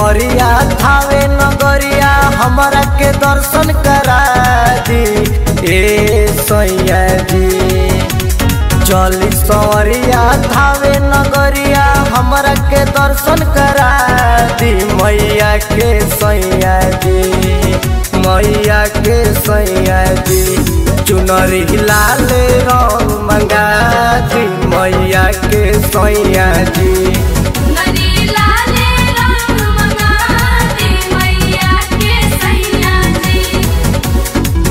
सवरिया थावे नगरिया हमरा के दर्शन करा दी ए सैया जी चली सवरिया थावे नगरिया हमरा के दर्शन करा दी मैया के सैया जी मैया के सैया जी चुनरी लाल रंग मंगा दी मैया के सैया जी नदी लाले रंग मंगा दे मैया के सैया जी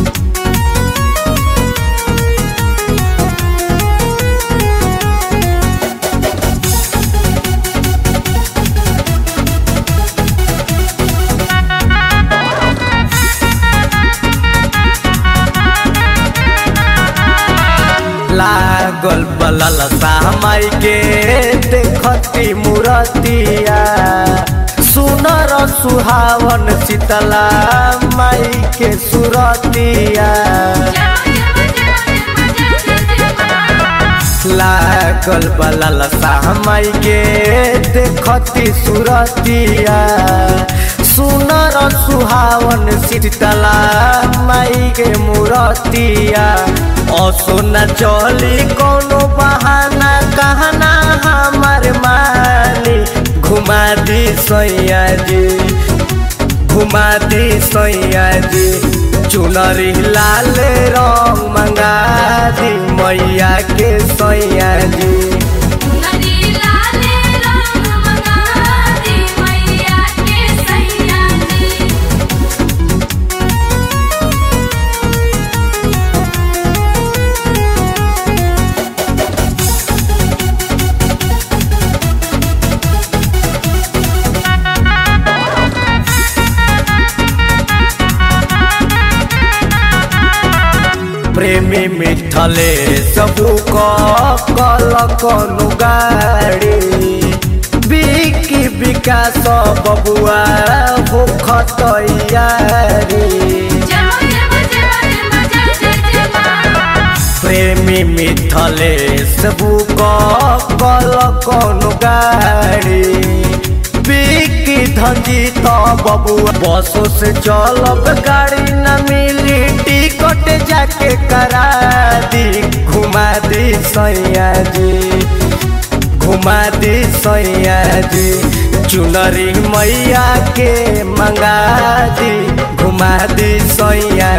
लागल बलल सामाई के देखती मूरतिया सुनर सुहावन शीतला माई के सुरतिया लागल बलल सामाई के देखती सुरतिया सुनर सुहावन शीतला माई के मूरतिया असोना चली कोनो बहाना कहना हमार मानी घुमा दी सैया जी घुमा दी सैया जी चुनरी लाल रंग मंगा दी मैया के सैया जी नदी लाले रंग मंगा दे मैया के सैया जी प्रेमी मिठले सबू कल कनु गाड़ी बिकी विकास बबुआ हो खतैयारी प्रेमी मिठले सबू कल कनु गाड़ी बिकी धंजी तो बबुआ बसों से चलब गाड़ी न मिली टिकट जाके करा दी घुमा दी सैया जी घुमा दी सैया जी चुनरी मैया के मंगा दी घुमा दी सैया